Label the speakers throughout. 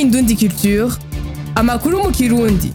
Speaker 1: Indundi Culture amakuru mu kirundi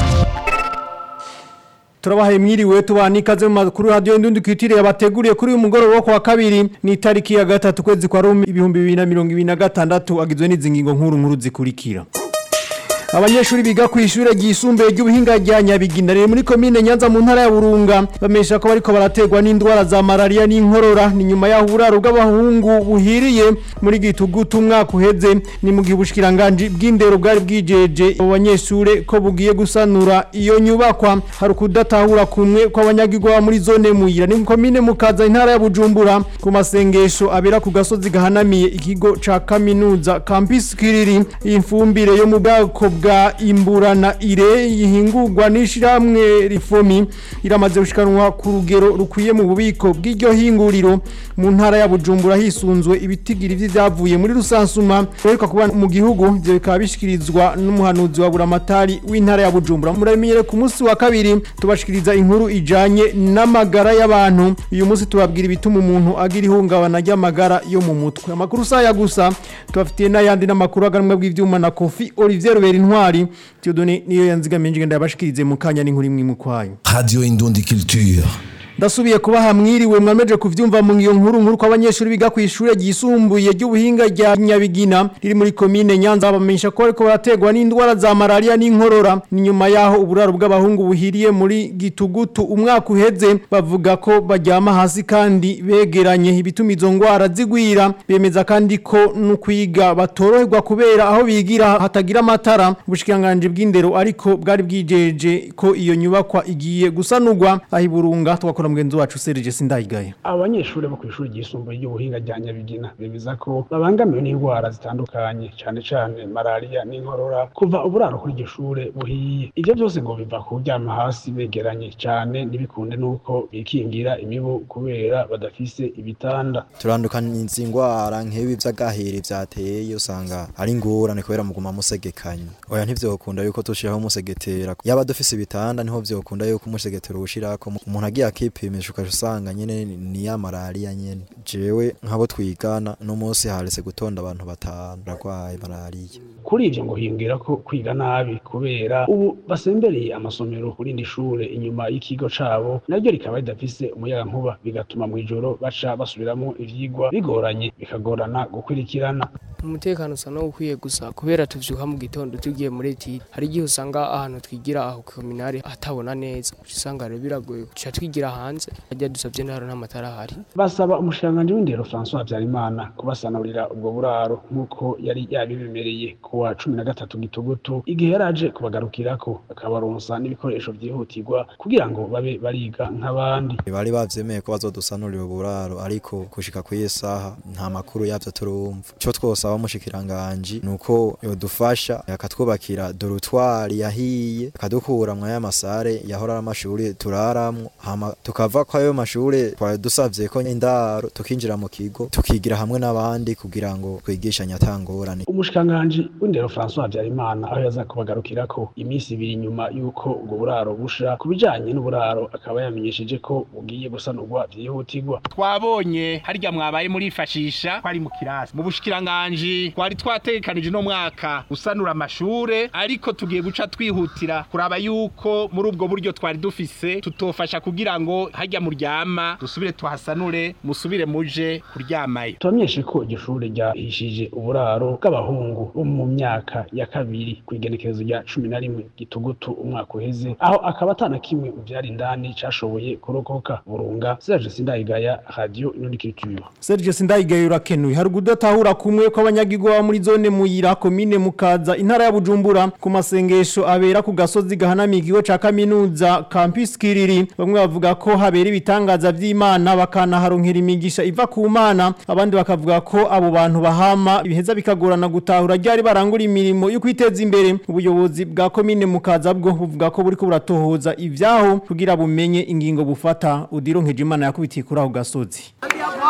Speaker 2: turabahaye mwiriwe tubana ikaze mu makuru radio Indundi Culture yabateguriye kuri uyu mugoroba wo kwa kabiri ni tariki ya gatatu kwezi kwa Rumi ibihumbi bibiri na mirongo ibiri na gatandatu agizwe n'izi ngingo nkuru nkuru zikurikira Abanyeshuri biga ku ishure ryisumbuye ry'ubuhinga rya Nyabigina riri muri komine Nyanza mu ntara ya Burunga bamesha ko bariko barategwa n'indwara za malaria n'inkorora ni nyuma yaho uburaro bw'abahungu buhiriye muri gitugutu umwaka uheze ni mu gihe ubushikiranganje bw'indero bwari bwijeje abo banyeshure ko bugiye gusanura iyo nyubakwa hari kudatahura kumwe kw'abanyagirwa muri zone muyira ni komine mukaza intara ya Bujumbura ku masengesho abera ku gasozi gahanamiye ikigo ca kaminuza Campus Kiriri imfumbire yo mu bwako bwa imburana ire yihingurwa n'ishiramwe rifomi iramaze gushikanwa ku rugero rukwiye mu bubiko bw'iryo hinguriro mu ntara ya Bujumbura hisunzwe ibitigiri vy'ivyavuye muri rusansuma ariko kuba mu gihugu byo bikaba bishikirizwa n'umuhanuzi wa buramatari w'intara ya Bujumbura muramenyere ku munsi wa kabiri tubashikiriza inkuru ijanye n'amagara y'abantu uyu munsi tubabwira ibituma umuntu agira ihungabana ry'amagara yo mu mutwe amakuru saya gusa tubafitiye n'ayandi n'amakuru aganwa bw'ivyuma na Kofi Olivier Robert Intwari Theodone niyo yanzigamiye ngenda yabashikirize mu kanya n'inkuru imwe mu kwayo
Speaker 3: Radio Indundi Culture.
Speaker 2: ndasubiye kubaha mwiriwe mwameje kuvyumva mu ngiyo nkuru nkuru ko abanyeshuri biga ku ishure ryisumbuye ry'ubuhinga rya Nyabigina riri muri komine Nyanza bamenyesha ko ariko barategwa n'indwara za malaria n'inkorora ni nyuma yaho uburaro bw'abahungu buhiriye muri gitugutu umwaka uheze bavuga ko baryama hasi kandi begeranye ibituma izo ngwara zigwira bemeza kandi ko no kwiga batoroherwa kubera aho bigira hatagira amatara ubushikiranganje bw'indero ariko bwari bwijeje ko iyo nyubakwa igiye gusanurwa ahiburunga twakora mugenzi wacu Serge Sindayigaya
Speaker 4: abanyeshuri bo ku ishuri ryisumbuye ry'ubuhinga rya Nyabigina bemeza ko babangamiwe n'indwara zitandukanye cyane cyane malaria n'inkorora kuva uburaro kuri iryo shure buhiye ivyo byose ngo biva ku kuryama hasi begeranye cyane ntibikunde nuko bikingira imibu kubera badafise ibitanda
Speaker 5: turandukanye izi ngwara nk'ibi vy'agahiri vyateye usanga ari ingorane kubera muguma musegekanye oya ntivyokunda yuko tushiraho umusegetera yaba dufise ibitanda niho vyokunda yuko umusegetera uwushirako umuntu agiye akipimisha ukaca usanga nyene ni ya malaria nyene jewe nk'abo twigana no munsi haretse gutonda abantu batanu barwaye malaria
Speaker 4: kuri ivyo ngo hingira ko kwiga nabi kubera ubu basembereye amasomero kuri indi shure inyuma y'ikigo cabo naryo rikaba ridafise umuyaga nkuba bigatuma mw'ijoro baca basubiramwo ivyigwa bigoranye bikagorana gukurikirana
Speaker 6: umutekano usa n'ukwiye gusa kubera tuvyuka mu gitondo tugiye muri etide hari igihe usanga ahantu twigira aho ku kominare hatabona neza usanga rero biragoye guca twigira hanze hajya dusavye ntaro nta matara ahari
Speaker 4: basaba umushikiranganji w'indero François Habyarimana kubasanurira ubwo buraro nk'uko yari yabibemereye ku wa cumi na gatatu gitugutu igihe yari aje kubagarukirako akabaronsa n'ibikoresho vyihutirwa kugira ngo babe bariga nk'abandi
Speaker 5: bari bavyemeye ko bazodusanurira uburaro ariko gushika kw'iyi saha nta makuru yavyo turumva ico twosaba umushikiranganji nuko yodufasha akatwubakira dorutwari yahiye akadukura mwaya masare yahora amashuri turaramwo hama tukava kwa ayo mashure twari dusavye ko indaro tukinjira mu kigo tukigira hamwe n'abandi kugira ngo twigishanye atangorane
Speaker 4: umushikiranganji w'indero François Habyarimana aho yaza kubagarukirako iminsi ibiri nyuma y'uko ubwo buraro busha ku bijanye n'uburaro akaba yamenyesheje ko bugiye gusanurwa vyihutirwa
Speaker 7: twabonye harya mwabaye murifashisha twari mu kirasi mu bushikiranganji twari twategekanije no mwaka gusanura amashure ariko tugiye guca twihutira kuraba yuko muri ubwo buryo twari dufise tutofasha kugira ngo harya muryama dusubire tuhasanure musubire muje kuryamayo
Speaker 4: tubamenyeshe ko iryo shure ryahishije uburaro bw'abahungu bo mu myaka ya kabiri ku igenekerezo rya cumi na rimwe gitugutu umwaka uheze aho akaba atana kimwe mu vyari indani cashoboye kurokoka burunga Serge Sindayigaya Radio Inonikiture
Speaker 2: Serge Sindayigaya urakenuye hari kudatahura kumwe kw'abanyagirwa muri zone muyira komine mukaza intara ya Bujumbura ku masengesho abera ku gasozi gahanamiye ikigo ca kaminuza Campus Kiriri bamwe bavuga ko habera ibitangaza vy'Imana bakanaharonkera imigisha iva ku Mana abandi bakavuga ko abo bantu bahama ibiheza bikagorana gutahura ryari barangura imirimo yo kwiteza imbere ubuyobozi bwa komine mukaza bwo buvuga ko buriko buratohoza ivyaho kugira bumenye ingingo bufata udironkeje Imana yakubitiye kuri aho gasozi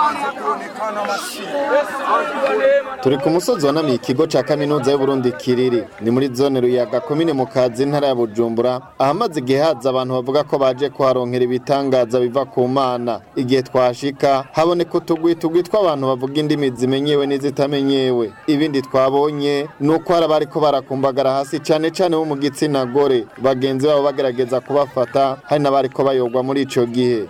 Speaker 8: turi ku musozi wanamiye ikigo ca kaminuza y'uburundi kiriri ni muri zone ruyaga komine mu kazi intara ya bujumbura ahamaze igihe haza abantu bavuga ko baje kuharonkera ibitangaza biva ku mana igihe twashika haboneka utugwi tugwi tw'abantu bavuga indimi zimenyewe n'izitamenyewe ibindi twabonye ni uko hari abariko barakumbagara hasi cane cane bo mu gitsina gore bagenzi babo bagerageza kubafata hari n'abariko bayogwa muri ico gihe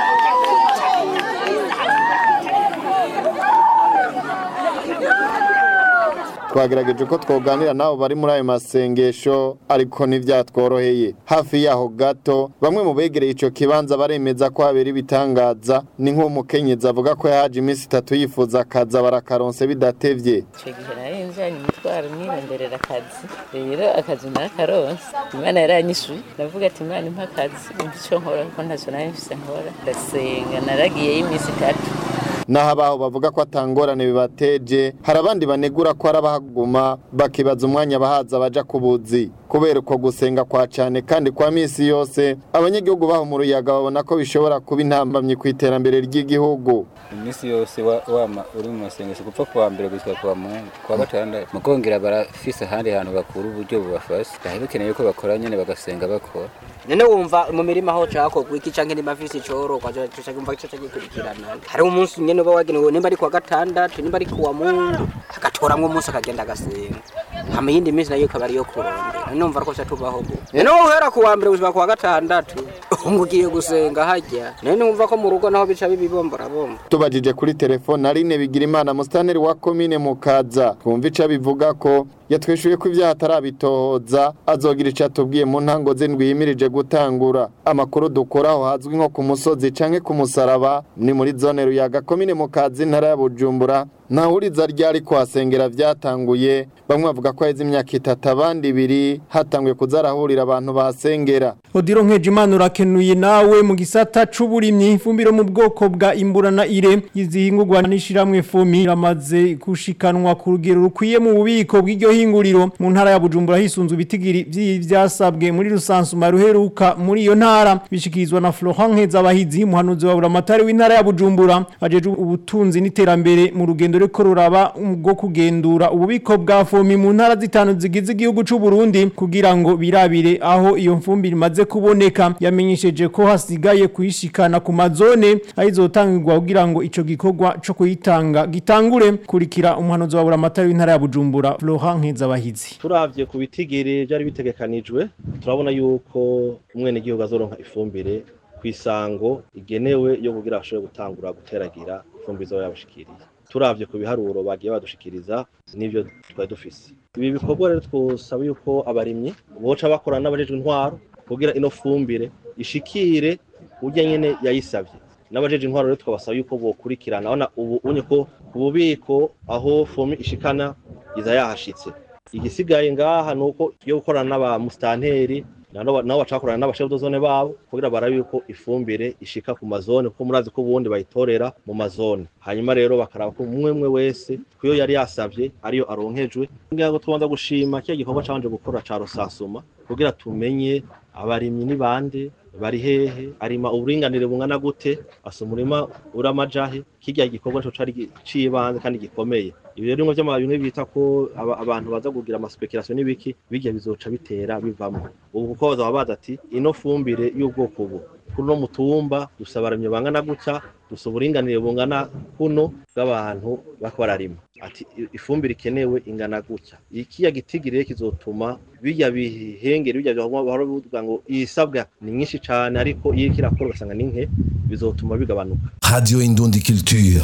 Speaker 8: twagerageje ko twoganira nabo bari muri ayo masengesho ariko ntivyatworoheye hafi yaho gato bamwe mu begereye ico kibanza baremeza ko habera ibitangaza ni nk'umukenyezi avuga ko yahaje iminsi itatu yifuza akaza barakaronse bidatevye
Speaker 9: icyo gihe nari njyanye imitwaro nironderera akazi rero akazi nakaronse imana yaranyishuye ndavuga ati imana impa akazi umva icyo nkora kuko ntacyo nari mfise nkora ndasenga naragiyeyo iminsi itatu
Speaker 8: naho abaho bavuga ko atangorane bibateje hari abandi banegura ko arabahaguma bakibaza umwanya bahaza baja ku buzi kubera uko gusenga kwa cane kandi kwa misi yose abanyagihugu baho mu ruyaga babona ko bishobora kuba intambamyi ku iterambere ry'igihugu
Speaker 10: iminsi yose wa- wama uri mu masengesho gupfa kuwa mbere gushika kuwa mungu kuwa gatandatu mukongera barafise ahandi hantu bakura uburyo bubafasha byari bikeneye ko bakora nyene bagasenga bakora
Speaker 11: none wumva mu mirima aho cakorwa iki canke nimba mfise icororwa cumva ico cagikurikirana hariho umunsi nyene uba wagenewe nimba ari kuwa gatandatu nimba ari kuwa mungu agatoramwo umunsi akagenda agasenga hama iyindi minsi nayo ikaba ariyo kurondera none numva ariko ca tubaho gu none wowe uhera kuwa mbere gushika kuwa gatandatu ngo ugiye gusenga harya none numva ko mu rugo naho bica bibibomborabomba
Speaker 8: tubajije kuri telefone Aline Bigirimana musitanteri wa komine Mukaza twumva ico bivuga ko yatwishuye ko ivyaha atarabitohoza azogira ico atubwiye mu ntango z'indwi yimirije gutangura amakuru dukoraho hazwi nko ku musozi canke ku musaraba ni muri zone ruyaga komine Mukaza intara ya Bujumbura ntahuriza ryari kuhasengera vyatanguye bamwe bavuga ko haheze imyaka itatu abandi ibiri hatanguye kuzarahurira abantu bahasengera
Speaker 2: Odiro Nkejimana urakenuye nawe mu gisata c'uburimyi ifumbiro mu bwoko bwa imburana ire izihingurwa n'ishiramwe fumi ramaze kushikanwa ku rugero rukwiye mu bubiko bw'iryo hinguriro mu ntara ya Bujumbura hisunzwe bitigiri vy'ivyasabwe muri rusansuma ruheruka muri iyo ntara bishikirizwa na Florent Nkezabahizi muhanuzi wa buramatari w'intara ya Bujumbura ajeje ubutunzi n'iterambere mu rugendo reko ruraba bwo kugendura ububiko bwa fomi mu ntara zitanu zigize igihugu c'u Burundi kugira ngo birabire aho iyo mfumbire imaze kuboneka yamenyesheje ko hasigaye kuyishikana ku mazone ayizotangirwa kugira ngo ico gikorwa co kuyitanga gitangure kurikira umuhanuzi wa buramatari w'intara ya Bujumbura Florent Nkezabahizi
Speaker 12: turavye ku bitigiri byari bitegekanijwe turabona yuko umwenegihugu azoronka ifumbire ku isango igenewe yo kugira ashobore gutangura guteragira ifumbire izoba yabashikiriye turavye ku biharuro bagiye badushikiriza n'ivyo twari dufise ibi bikorwa rero twosaba yuko abarimyi boca bakorana n'abajejwe intwaro kugira ino fumbire ishikire urya nyene yayisavye n'abajeje intwaro rero twabasaba yuko bokurikirana abona ubu unye ko ku bubiko aho fomi ishikana iza yahashitse igisigaye ngaha nuko yo gukorana n'aba mustanteri nabo nabo bacakorana n'abashefu dozone babo kugira barabe yuko ifumbire ishika ku mazone kuko murazi ko ubundi bayitorera mu mazone hanyuma rero bakaraba ko umwe umwe wese kuyo yari yasavye ariyo aronkejwe ngira ngo tubanza gushima kiya gikorwa cabanje gukora ca rusasuma kugira tumenye abarimyi ni bande bari hehe arima uburinganire bungana gute asa umurima uramajahe kirya gikorwa co cari cibanze kandi gikomeye ibi rero bimwe vy'amababi bimwe bita ko aba- abantu baza kugira amaspekulation n'ibiki bijya bizoca bitera bivamwo ubu kuko bazaba baza ati ino fumbire y'ubwoko ubu kuri no mutumba dusaba abarimyi bangana gutya dusaba uburinganire bungana kuno bw'abantu bako bararima ati "I- ifumbire ikenewe ingana gutya ikiya gitigiri kizotuma bijya bihengere bijya bahora bivuga ngo isabwa ni nyinshi cane ariko iyo kirakora ugasanga ni nke bizotuma bigabanuka
Speaker 3: Radio Indundi Culture.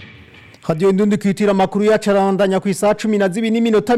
Speaker 2: Radio Indundi kwitira makuru yacarandanya ku isaha 12 n'iminota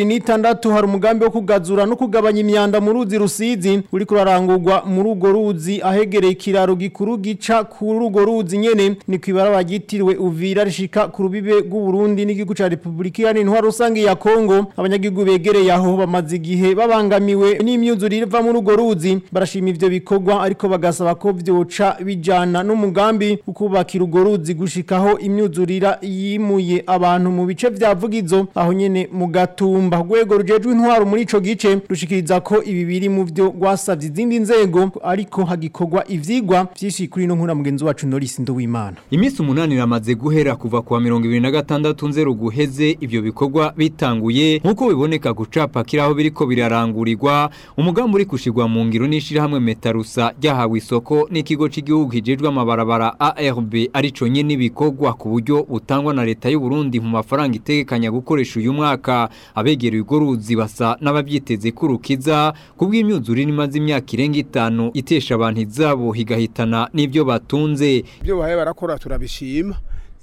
Speaker 2: 26 hari umugambi wo kugazura no kugabanya imyanda mu ruzi rusizi uri kurarangurwa muri ugo ruzi ahegereye ikiraro gikuru gica ku rugo ruzi nyene ni kwibaraba gitiriwe Uvira rishika ku rubibe rw'u Burundi n'igihugu ca Republika Iharanira Intwaro Rusange ya Kongo abanyagihugu begereye aho bamaze igihe babangamiwe n'imyuzurire iva muri ugo ruzi barashima ivyo bikorwa ariko bagasaba ko vyoca bijana n'umugambi ukubakira ugo ruzi gushikaho imyuzurira yimuye abantu mu bice vya Vugizo aho nyene mu gatumba rwego rujejwe intwaro muri ico gice rushikiriza ko ibi biri mu vyo gwasavye izindi nzego ariko hagikorwa ivyigwa vyinshi kuri no nkura mugenzi wacu Norris Ndowimana
Speaker 13: Imisi umunani ramaze guhera kuva kuwa mirongo ibiri na gatandatu nzero guheze ivyo bikorwa bitanguye nk'uko biboneka gucapa kiraho biriko birarangurirwa umugambi uri kushirwa mu ngiro n'ishirahamwe Metarusa ryahawe isoko n'ikigo c'igihugu kijejwe amabarabara ARB arico nyene ibikorwa ku buryo butangwa na leta y'u Burundi mu mafaranga itegekanya gukoresha uyu mwaka abegereye urwo ruzi basa n'abavyiteze kurukiza kubw'imyuzure imaze imyaka irenga itanu itesha abantu izabo higahitana n'ivyo batunze
Speaker 14: ibyo bahaye barakora turabishima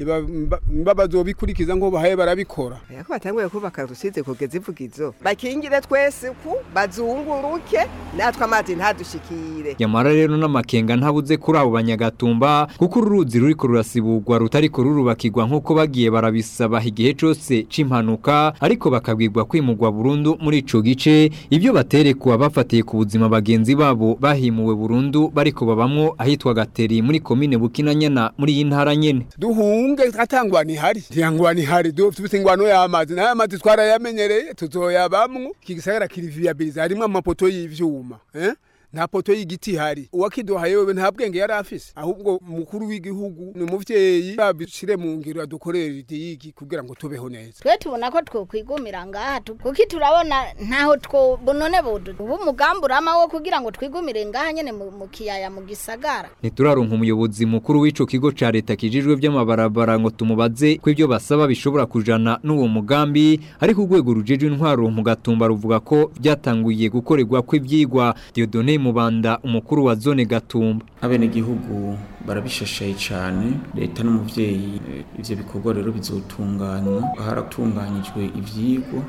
Speaker 14: niba bazobikurikiza ngo bahaye barabikora
Speaker 15: ko batanguye kubaka rusize kugeza ivugizo bakingire twese ku bazunguruke natwe amazi ntadushikire
Speaker 13: Yamara rero n'amakenga ntabuze kuri abo banyagatumba kuko uruzi ruriko rurasibugwa rutariko rurubakirwa nk'uko bagiye barabisaba igihe cose c'impanuka ariko bakabwirwa kwimurwa burundu muri ico gice ibyo baterekwa bafatiye ku buzima bagenzi babo bahimuwe burundu bariko babamwo ahitwa Gateri muri komine Bukinanyana muri iyi ntara nyene
Speaker 14: duhunge atangwa ntihari ntiyangwa ntihari dufite ingwano y'amazi nayo amazi twarayamenyereye tuzoyabamwo iki gisagara kiri viabilize harimo amapoto y'ivyuma eh? nta poto y'igiti hari uwakiduhaye wewe nta bwenge yari afise ahubwo mukuru w'igihugu ni umuvyeyi babishire mu ngiro adukorera idiyigi kugira ngo tubeho neza
Speaker 16: twe tubona ko twokwigumira ngaha kuko turabona ntaho two none budu ubu umugambi urama wo kugira ngo twigumire ngaha nyene mu kiyaya mu gisagara
Speaker 13: ntituraronka umuyobozi mukuru w'ico kigo ca leta kijejwe vy'amabarabara ngo tumubaze ko ivyo basaba bishobora kujana n'uwo mugambi ariko urwego rujejwe intwaro mu gatumba ruvuga ko vyatanguye gukorerwa kw'ivyigwa Dieudonne Mubanda umukuru wa zone Gatumba
Speaker 17: abenegihugu barabishashaye cyane leta n'umuvyeyi ivyo bikorwa rero bizotunganywa haratunganyijwe ivyigwa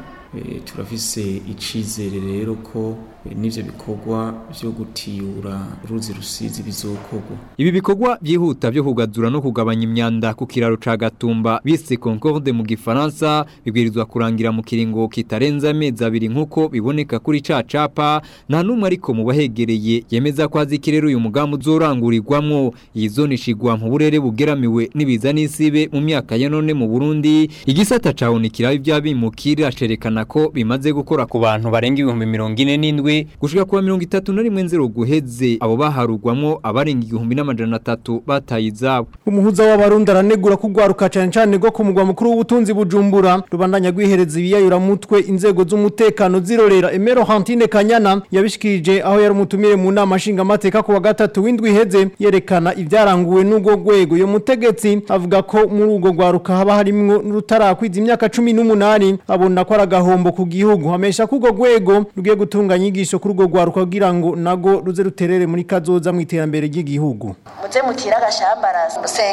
Speaker 17: turafise icizere rero ko n'ivyo bikorwa vyo gutiyura uruzi rusizi bizokorwa
Speaker 13: ibi bikorwa byihuta byo kugazura no kugabanya imyanda ku kiraro ca Gatumba bise Concorde mu gifaransa bibwirizwa kurangira mu kiringo kitarenza amezi abiri nkuko biboneka kuri ca capa nta numwe ariko mu bahegereye yemeza ko azi kirero uyu mugambi uzorangurirwamwo iyi zone ishigwa mu burere bugeramiwe n'ibiza n'isibe mu myaka ya none mu Burundi igisata cahunikira ivyabimukira cerekana ko bimaze gukora ku bantu barenga ibihumbi mirongo ine n'indwi gushika kuwa mirongo itatu na rimwe nzero guheze abo baharugwamwo abarenga igihumbi n'amajana atatu bataye izabo
Speaker 2: umuhuza w'abarundi aranegura kugwaruka cyane cyane go ku mugwa mukuru w'ubutunzi bujumbura rubandanya gwihereza ibiyayura mutwe inzego z'umutekano zirorera Emero Hantine Kanyana yabishikirije aho yari umutumire mu nama nshinga mateka ku wa gatatu w'indwi iheze yerekana ibyaranguwe n'ubwo gwego yo mutegetsi avuga ko muri ubwo gwaruka haba harimwo n'utarakwiza imyaka 18 abona ko aragahombo ku gihugu hamesha ko ubwo gwego rugiye gutunganya inyigisho kuri ubwo gwaruka kugira ngo nago ruze ruterere muri kazoza mu iterambere ry'igihugu
Speaker 18: muze mutira agashambara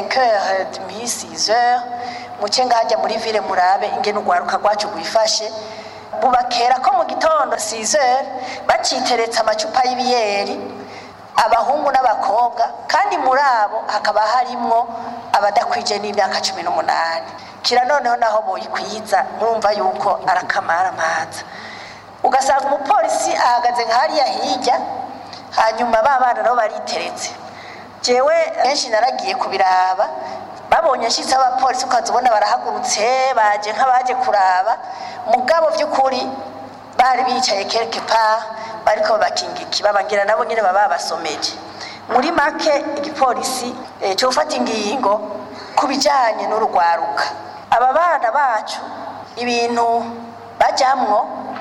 Speaker 18: 5h demi 6h muce ngajya muri ville murabe ingene ugwaruka rwacu gwifashe bubakera ko mu gitondo 6h baciteretse amacupa y'ibiyeri abahungu n'abakobwa kandi muri abo hakaba harimwo abadakwije n'imyaka cumi n'umunani kira noneho naho boyikwiza murumva yuko arakamara amaza ugasanga umupolisi ahagaze nka hariya hirya hanyuma ba bana nabo bariteretse jewe benshi naragiye kubiraba babonye nshitse abapolisi ukazibona barahagurutse baje nk'abaje kuraba mugabo by'ukuri bari bicaye quelque part bariko bakinga ikibabangira nabo nyene baba basomeje muri make igipolisi e, cyo gufata ingingo kubijanye n'urugwaruka aba bana bacu ibintu bajamwo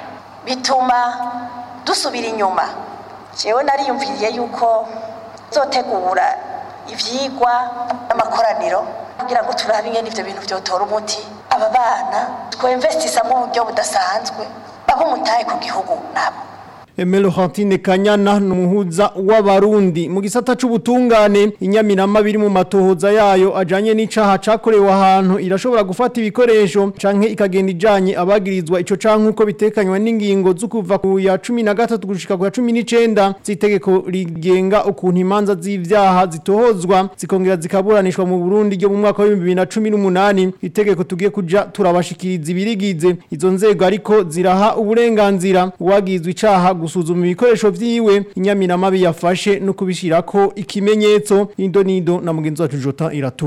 Speaker 18: bituma dusubira inyuma jewe nariyumviriye yuko zotegura ivyigwa n'amakoraniro kugira ngo turabe ingene ivyo bintu vyotora umuti aba bana twinvestisa mu buryo budasanzwe baba umutahe ku gihugu nabo
Speaker 2: Emelo Hantine Kanyana numuhuza w'abarundi mu gisata c'ubutungane inyaminama biri mu matohoza yayo ajanye n'icaha cakorewe ahantu irashobora gufata ibikoresho canke ikagenda ijanye abagirizwa ico canke uko bitekanywa n'ingingo zo kuva ku ya 13 gushika ku ya 19 zitegeko rigenga ukuntu imanza z'ivyaha zitohozwa zikongera zikaburanishwa mu Burundi ryo mu mwaka wa 2018 itegeko tugiye kuja turabashikiriza ibirigize izo nzego ariko ziraha uburenganzira uwagizwe icaha gusuzuma ibikoresho vyiwe inyaminama biyafashe no kubishirako ikimenyetso indonido na mugenzi wacu Jota iratutse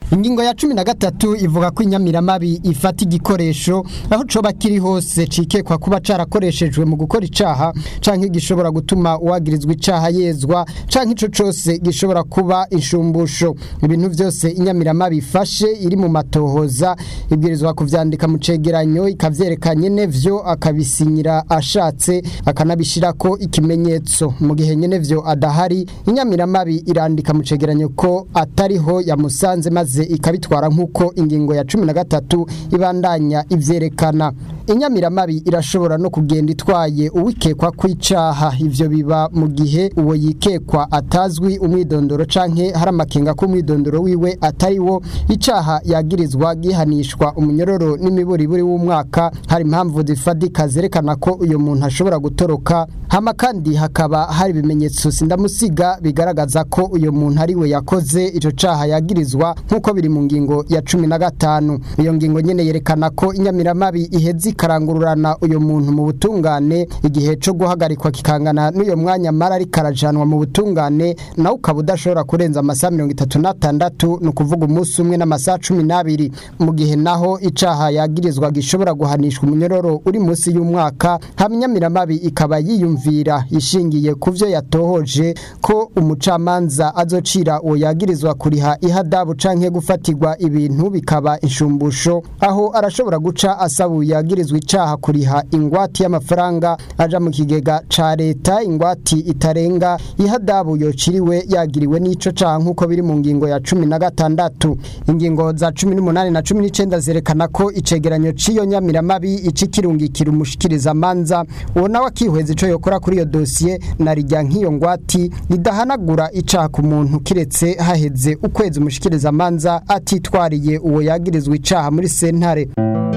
Speaker 19: ingingo ya cumi na gatatu ivuga ko inyamiramabi ifata igikoresho aho coba kiri hose cikekwa kuba carakoreshejwe mu gukora icaha canke gishobora gutuma uwagirizwa icaha yezwa canke ico cose gishobora kuba inshumbusho ibintu vyose inyamiramabi ifashe iri mu matohoza ibwirizwa kuvyandika mu cegeranyo ikavyerekanye nevyo akabisinyira ashatse akanabishirako ikimenyetso mu gihe nyenevyo adahari inyamiramabi irandika mu cegeranyo ko atariho yamusanze maze ikabitwara nk'uko ingingo ya cumi na gatatu ibandanya ivyerekana inyamiramabi irashobora no kugenda itwaye uwikekwa kw'icaha ivyo biba mu gihe uwo yikekwa atazwi umwidondoro canke hari amakenga ko umwidondoro wiwe atari wo icaha yagirizwa gihanishwa umunyororo n'imiburiburi w'umwaka hari impamvu zifadika zerekana ko uyo muntu ashobora gutoroka hama kandi hakaba hari ibimenyetso sindamusiga bigaragaza ko uyo muntu ari we yakoze ico caha yagirizwa nk'uko biri mu ngingo ya cumi na gatanu iyo ngingo nyene yerekana ko inyamiramabi iheze ikarangururana uyo muntu mu butungane igihe co guhagarikwa kikangana n'uyo mwanya mara ari karajanwa mu butungane nawe ukaba udashobora kurenza amasaha mirongo itatu n'atandatu ni ukuvuga umunsi umwe n'amasaha cumi n'abiri mu gihe naho icaha yagirizwa gishobora guhanishwa umunyororo uri munsi y'umwaka hamyamiramabi ikaba yiyumvira ishingiye ku vyo yatohoje ko umucamanza azocira uwo yagirizwa kuriha ihadabu canke gufatirwa ibintu bikaba inshumbusho aho arashobora guca asaba uyagirizwa icaha kuriha ingwati y'amafaranga aja mu kigega ca leta ingwati itarenga ihadabu yociriwe yagiriwe n'ico caha nk'uko biri mu ngingo ya cumi na gatandatu ingingo za cumi n'umunani na cumi n'icenda zerekana ko icegeranyo c'iyo nyamiramabi icikirungikira umushikiriza manza uwo nawe akihweza ico yokora kuri iyo dosiye na rijya nk'iyo ngwati ridahanagura icaha ku muntu kiretse haheze ukwezi umushikiriza manza atitwariye uwo yagirizwa icaha muri sentare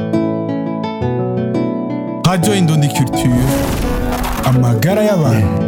Speaker 20: Radio Indundi Culture amagara y'abantu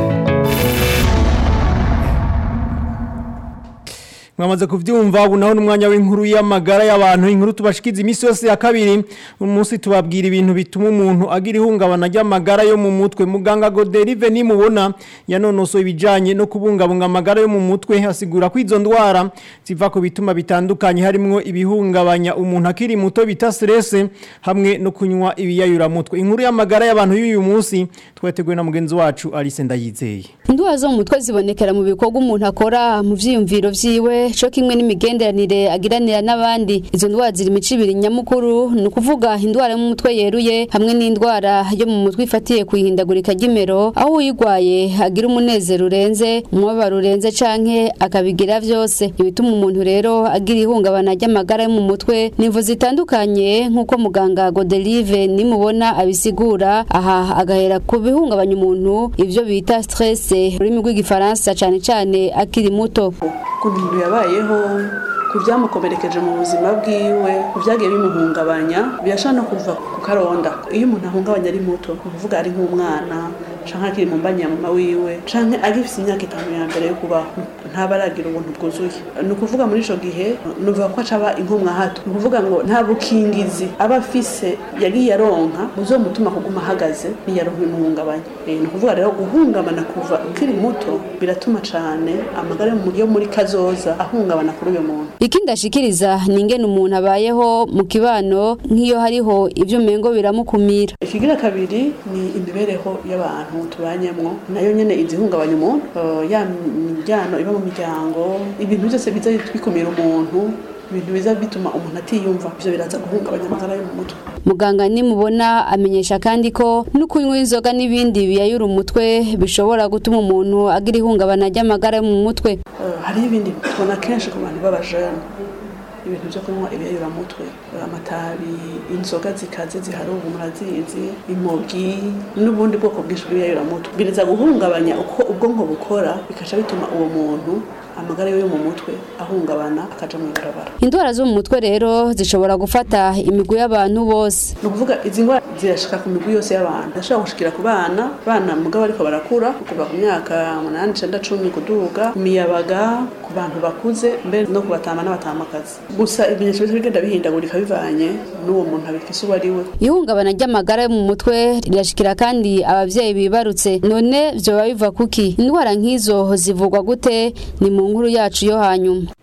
Speaker 2: mwamaze kuvyumva ubu naho n'umwanya w'inkuru y'amagara y'abantu inkuru tubashikiza imisi yose ya kabiri umunsi tubabwira ibintu bituma umuntu agira ihungabana ry'amagara yo mu mutwe muganga Goderive nimubona yanonosoye ibijanye no kubungabunga amagara yo mu mutwe asigura ko izo ndwara ziva ku bituma bitandukanye harimwo ibihungabanya umuntu akiri muto bita stress hamwe no kunywa ibiyayura mutwe inkuru y'amagara y'abantu y'uyu munsi twateguwe na mugenzi wacu Alice Ndayizeye
Speaker 21: indwara zo mu mutwe zibonekera mu bikorwa umuntu akora mu vyiyumviro vyiwe co kimwe n'imigenderanire agiranira n'abandi izo ndwara ziri imico ibiri nyamukuru ni ukuvuga indwara yo mu mutwe yeruye hamwe n'indwara yo mu mutwe ifatiye ku ihindagurika ry'imero aho uyirwaye agira umunezero urenze umubabaro urenze canke akabigira vyose ibituma umuntu rero agira ihungabana ry'amagara yo mu mutwe nimvo zitandukanye nk'uko muganga Godelive nimubona abisigura aha agahera ku bihungabanya umuntu ivyo bita stress ururimi rw'igifaransa cane cane akiri muto
Speaker 22: ukuntu umuntu yabayeho ku byamukomerekeje mu buzima bwiwe ku byagiye bimuhungabanya birashobora no kuva ku karonda iyo umuntu ahungabanya ari muto ni ukuvuga ari nk'umwana canke akiri mu mbanya mama wiwe canke agifise imyaka itanu ya mbere yo kubaho ntaba aragira ubuntu bwuzuye ni ukuvuga muri ico gihe nuvuga ko acaba inkomwa hato ni ukuvuga ngo nta bukingizi aba afise yagiye aronka buzomutuma kuguma ahagaze niyaronka ibimuhungabanya ni ukuvuga rero guhungabana kuva ukiri muto biratuma cane amagara yo muri kazoza ahungabana kuri uyo muntu
Speaker 21: ikindi ashikiriza ni ingene umuntu abayeho mu kibano nk'iyo hariho ivyo umengo biramukumira
Speaker 22: ikigira kabiri ni imibereho y'abantu tubanyemwo nayo nyene izihungabanya umuntu ya miryango iba mu miryango ibintu byose biza bikumira umuntu ibintu biza bituma umuntu atiyumva ivyo biraza guhungabanya amagara yo mu mutwe
Speaker 21: muganga nimubona amenyesha kandi ko no kunywa inzoga n'ibindi biyayura umutwe bishobora gutuma umuntu agira ihungabana ry'amagara yo mu mutwe
Speaker 22: hariho ibindi tubona kenshi ku bantu b'abajene ibintu byo kunywa ibiyayuramutwe amatabi inzoga zikaze zihari ubu murazizi imogi n'ubundi bwoko bwinshi bw'ibiyayuramutwe biriza guhungabanya uko ubwonko bukora bikaca bituma uwo muntu amagara yo mu mutwe ahungabana akaja mu ibarabara
Speaker 21: indwara zo mu mutwe rero zishobora gufata imigwi y'abantu bose
Speaker 22: ni ukuvuga izi ndwara zirashika ku migwi yose y'abantu zirashobora gushikira ku bana bana mugabo ariko barakura kuva ku myaka umunani icenda cumi kuduga ku miyabaga ku bantu bakuze mbere no ku batama n'abatamakazi gusa ibimenyetso bice bigenda bihindagurika bivanye n'uwo muntu abifise uwo ari we
Speaker 21: ihungabana ry'amagara yo mu mutwe rirashikira kandi abavyeyi bibarutse none vyoba biva kuki indwara nk'izo zivugwa gute ni mu nkuru yacu yo hanyuma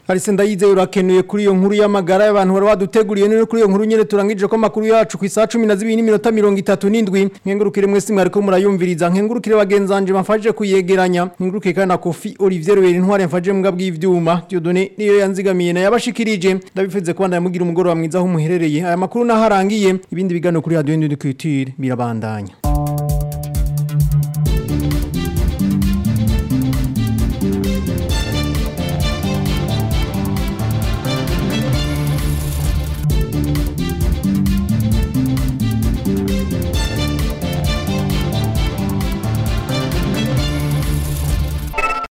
Speaker 2: Arise ndayize urakenuye kuri iyo nkuru y'amagara y'abantu bari baduteguriye none kuri iyo nkuru nyene turangije ko makuru yacu ku isaha 12 n'iminota 37 nkengurukire mwese mwari ko murayumviriza nkengurukire bagenzanje mafanje kuyegeranya nkengurukire kandi na Kofi Olivier Ruberi ntware mfaje mbwa bw'ivyuma Dieudonné niyo yanzigamiye na yabashikirije ndabifuze kubandanya mugira umugoro wa mwiza aho muherereye aya makuru naharangiye ibindi bigano kuri radio Ndundukitire birabandanya